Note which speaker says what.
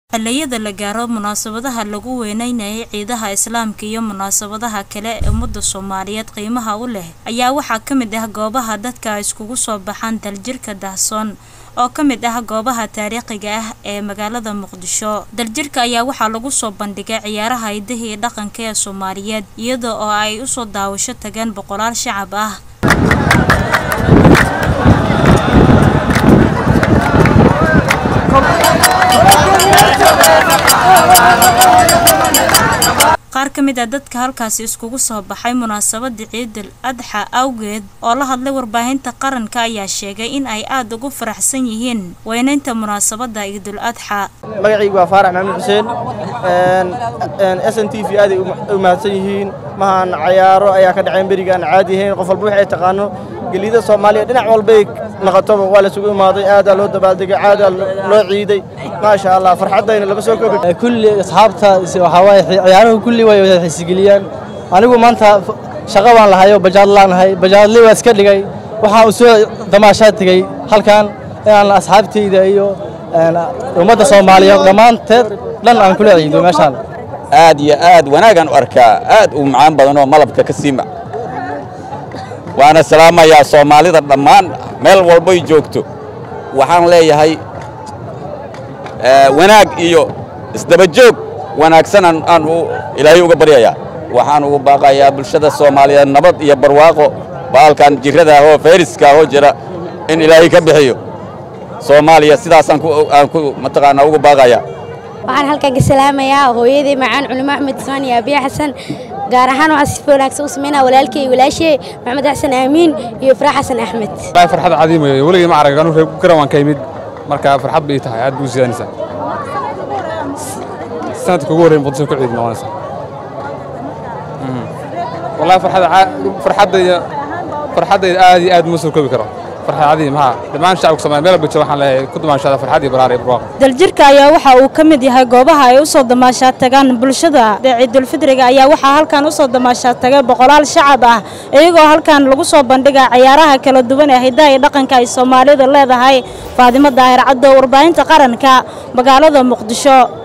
Speaker 1: xilliyada la gaaro munaasabadaha lagu weyneynayay ciidaha islaamka iyo munaasabadaha kale ee ummadda soomaaliyeed qiimaha u leh ayaa waxaa ka mid ah goobaha dadka ay iskugu soo baxaan daljirka daahsoon oo ka mid ah goobaha taariikhiga ah ee magaalada muqdisho daljirka ayaa waxaa lagu soo bandhigay ciyaaraha hidaha iyo dhaqanka ee soomaaliyeed iyada oo ay usoo daawasho tageen boqolaal shacab ah qaar ka mid a dadka halkaasi iskugu soo baxay munaasabada ciidul adxa awgeed oo la hadlay warbaahinta qaranka ayaa sheegay in ay aada ugu faraxsan yihiin weyneynta munaasabada ciidul adxa
Speaker 2: magacaygu waa faarax maxamed xuseen s n t v aaday u mahadsan yihiin mahaan cayaaro ayaa ka dhaceen beriga aan caadi ahayn qof walba waxay taqaano gelida soomaaliya dhinac walbay noqotoba waa la sugu imaaday aadaa loo dabaaldegay aadaa loo ciiday maasha allah farxaddayna lama soo koobi
Speaker 3: kulli asxaabta waxaa waaye ciyaaruhu kulli way wada xiisigeliyaa anigu maanta shaqo baan lahayo bajaad laanahay bajaadli waa iska dhigay waxaan u soo damaashaad tegey halkan inaan asxaabtayda iyo ummadda soomaaliyeed dhammaanteed dhan aan kula ciido meeshaan
Speaker 4: aad iyo aad wanaagaan u arkaa aad u macaan badanoo malabka ka siima waana salaamayaa soomaalida dhammaan meel walbay joogto waxaan leeyahay wanaag iyo isdabajoog wanaagsan aan ilaahay uga baryayaa waxaan ugu baaqayaa bulshada soomaaliyeed nabad iyo barwaaqo baalkan jirrada ahoo fayriska ahoo jira in ilaahay ka bixiyo soomaaliya sidaasaan ku mataqaanaa ugu baaqayaa
Speaker 5: waxaan halkan ka salaamayaa hooyadii macaan culimo axmed ismaan iyo abiya xasan gaar ahaan waxaan si wanaagsan u samaynaa walaalkay iyo walaashey maxamed xasan aamiin iyo ifraax xasan axmed
Speaker 6: farxad cadiim weeye weligay ma arag anu reer garan waan ka imid marka farxad bay tahay aad buu sidaanaysaa sanadka ugu horreyn muqdisho ku ciid noqonaysaa wallahi farxada farxaddayda farxaddayda aad iyo aad ma soo koobi karo farxad cadiim haa dhammaan shacabka Soomaaliyeed meel walba waxaan leeyahay ku damaashada farxad iyo baraar iyo barwaaqo
Speaker 1: daljirka ayaa waxa uu ka mid yahay goobaha ay u soo damaashaad tagaan bulshada ciidul fidriga ayaa waxaa halkan u soo damaashaad tagay boqolaal shacab ah iyagoo halkan lagu soo bandhiga ciyaaraha kala duwan ee hidaha iyo dhaqanka ay Soomaalidu leedahay Faadimo Daahir Cabdo warbaahinta qaranka magaalada Muqdisho